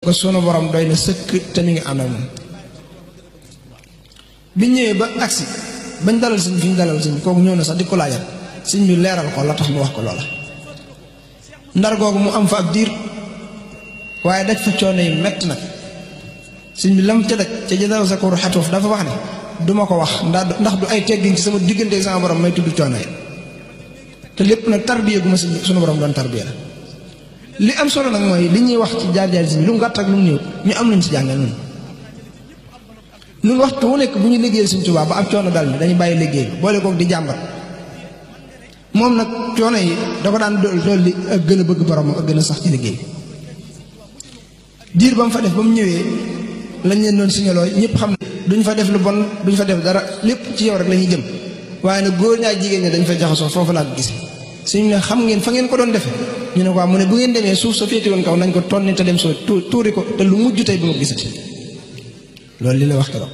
ko sunu borom doy na sëkk te mi ngi ànd ak moom biñ ñëwee ba agsi bañ dalal sëñ fi ñu dalal sëñ kooku ñëw na sax di ko laajal sëñ bi leeral ko la tax mu wax ko loola ndar googu mu am fa ab diir waaye daj fa coono yi mett nag sëñ bi lam ca daj ca jëdal sa koru xatuuf dafa wax ne duma ko wax ndax ndax du ay teggin ci sama diggante sama borom may tudd coono yi te lépp nag tarbiya gu ma sunu borom doon tarbiya la li am solo nag mooy li ñuy wax ci jaar-jaar si lu mu gàtt ak lu mu néew ñu am luñ ci jàngal noonu ñun waxtu wu nekk bu ñu liggéeyal Sëñ Tuubaa ba ab coono dal ni dañu bàyyi liggéey bi boole koog di jàmbat moom nag coono yi da ko daan dool li ak gën a bëgg borom ak gën a sax ci liggéey diir ba mu fa def ba mu ñëwee lañ leen doon signaloo ñëpp xam ne duñ fa def lu bon duñ fa def dara lépp ci yow rek la ñuy jëm waaye nag góor ñaa jigéen ñi dañ fa jaxasoo foofu laa ko gis suñu ne xam ngeen fa ngeen ko doon defee ñu ne ko mu ne bu ngeen demee suuf sa féete woon kaw nañ ko tonni te dem soo tuuri ko te lu mujj tey bu ma gisati loolu li la wax keroog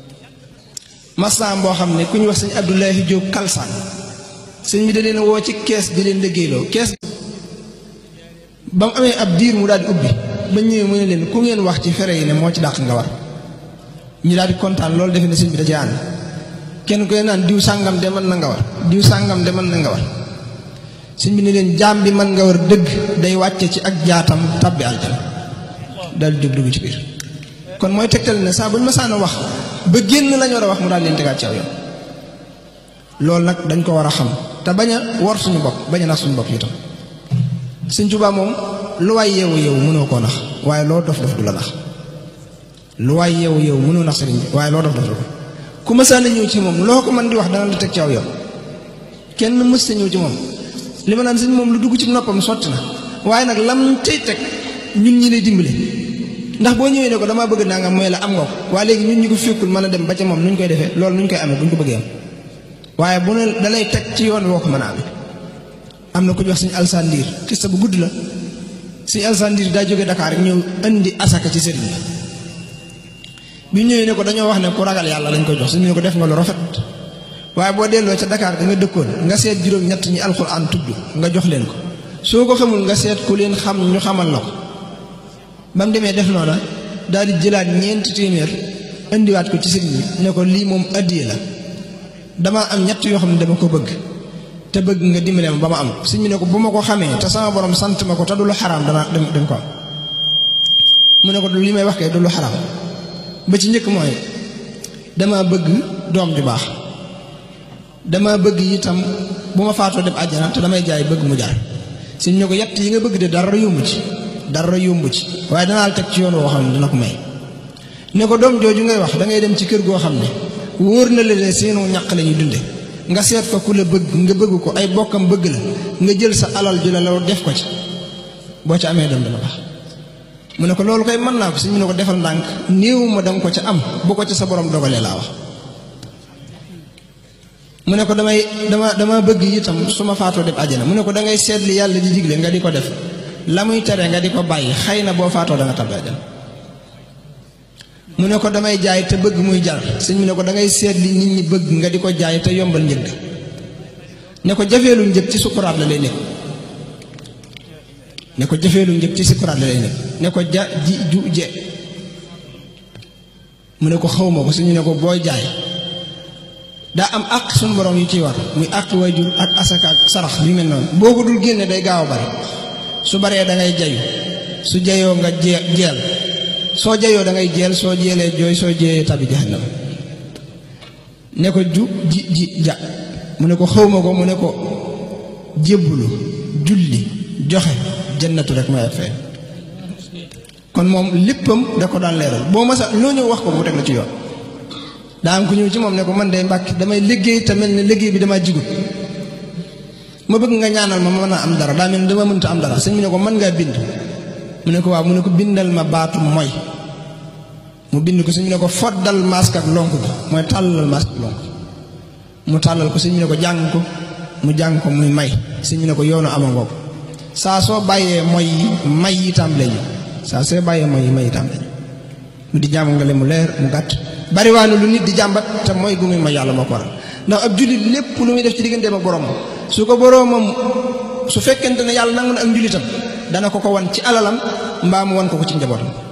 masam boo xam ne ku ñu wax sëñ Abdoulahi Diop Kalsaan sëñ bi da leen woo ci kees di leen liggéeyloo kees ba mu amee ab diir mu daal di ubbi ba ñëwee mu ne leen ku ngeen wax ci fere yi ne moo ci dàq nga war ñu daal di kontaan loolu defe ne sëñ bi da ci ànd kenn koy naan diw sàngam de mën na nga war diw sàngam de mën na nga war sëñ bi ne leen jaam bi mën nga war dëgg day wàcce ci ak jaatam tabbi aljana daal di jóg dugg ci biir kon mooy tegtal ne saa bu ñu masaan a wax ba génn lañu war a wax mu daal leen tegaat ci aw yoon loolu nag dañ ko war a xam te bañ a wor suñu bopp bañ a nax suñu bopp itam Sëñ Tuubaa moom lu waay yeewu yeewu mënoo koo nax waaye loo dof dof du la nax lu waay yeewu yeewu mënoo nax sëriñ bi waaye loo dof dof du ko ku masaan a ñëw ci moom loo ko mën di wax dana la teg ci aw yoon kenn mës ta ñëw ci moom li ma naan sëñ moom lu dugg ci noppam sotti na waaye nag lam tey teg ñun ñi lay dimbale ndax boo ñëwee ne ko damaa bëgg nangam mooy la am nga ko waaye léegi ñun ñu ko fekkul mën a dem ba ca moom nu ñu koy defee loolu nu ñu koy amee bu ñu ko bëggee am waaye bu ne dalay teg ci yoon woo ko mën a amee am na ku ñu wax suñu alsandiir xista bu gudd la suñu alsandiir daa jóge Dakar rek ñëw indi asaka ci sëriñ bi bi ñëwee ne ko dañoo wax ne ku ragal yàlla lañ koy jox suñu ne ko def nga lu rafet waaye boo delloo ca Dakar da nga dëkkoon nga seet juróom ñett ñi alxuraan tudd nga jox leen ko soo ko xamul nga seet ku leen xam ñu xamal la ko ba mu demee def noona daal di jëlaat ñeenti téeméer indiwaat ko ci sëriñ bi ne ko lii moom addiye la damaa am ñett yoo xam ne dama ko bëgg te bëgg nga dimbale ma ba ma am sëriñ bi ne ko bu ma ko xamee te sama borom sant ma ko te du lu xaraam dana dem dem ko am mu ne ko li may wax kay du lu xaraam ba ci njëkk mooy dama bëgg doom ju baax dama bëgg itam bu ma faatoo dem àjjana te damay jaay bëgg mu jar sëriñ ne ko yett yi nga bëgg de dara yomb ci dara yomb ci waaye danaa la teg ci yoon woo xam ne dina ko may ne ko doom jooju ngay wax da ngay dem ci kër goo xam ne wóor na la ne seenu ñàq la ñuy dunde nga seet fa ku la bëgg nga bëgg ko ay bokkam bëgg la nga jël sa alal ju la la def ko ci boo ca amee doom dana baax mu ne ko loolu koy mën naa ko si mu ne ko defal ndànk néew ma danga ko ca am bu ko ca sa borom dogalee laa wax mu ne ko damay dama dama bëgg itam su ma faatoo dem àjjana mu ne ko da ngay seet li yàlla di digle nga di ko def la muy tere nga di ko bàyyi xëy na boo faatoo da nga tabbi àjjana mu ne ko damay jaay te bëgg muy jar sëñ mu ne ko da ngay seet li nit ñi bëgg nga di ko jaay te yombal njëg ne ko jafeelu njëg ci sukuraat la lay nekk ne ko jafeelu njëg ci sukuraat la lay nekk ne ko ja ji ju je mu ne ko xawma ko suñu ne ko booy jaay daa am àq suñu borom yu ciy war muy àq waajur ak asaka ak sarax yu mel noonu boo ko dul génne day gaaw a bari su baree da ngay jayu su jayoo nga jee jeel soo jayoo da ngay jeel soo jeelee jooy soo jeeyee tabi jahannam ne ko ju ji ji ja mu ne ko xawma ko mu ne ko jébbulu julli joxe jannatu rek mooy ak fee kon moom léppam da ko daan leeral boo masa loo ñëw wax ko mu teg la ci yoon daa am ku ñëw ci moom ne ko man day mbàkk damay liggéey te mel ne liggéey bi damaa jigut ma bëgg nga ñaanal ma ma mën a am dara daa mel ne dama mënta am dara sëñ bi ne ko mën ngaa bind mu ne ko waaw mu ne ko bindal ma baatu mooy mu bind ko sëñ bi ne ko foddal masque ak lonk bi mooy tàllal masque ak lonk mu tàllal ko sëñ bi ne ko jàng ko mu jàng ko muy may sëñ bi ne ko yoonu ama ngoo ko saa soo bàyyee mooy yi may yi tàmbalee ñu saa soo bàyyee mooy yi may yi tàmbalee ñu mu di jàmm nga le mu leer mu gàtt bariwaanu lu nit di jàmbat te mooy gu muy ma yàlla moo ko waral ndax ab jullit lépp lu muy def ci digganteem ak boromam su ko boromam su fekkente ne yàlla nangu na ak njullitam dana ko ko wan ci alalam mbaa mu wan ko ko ci njabootam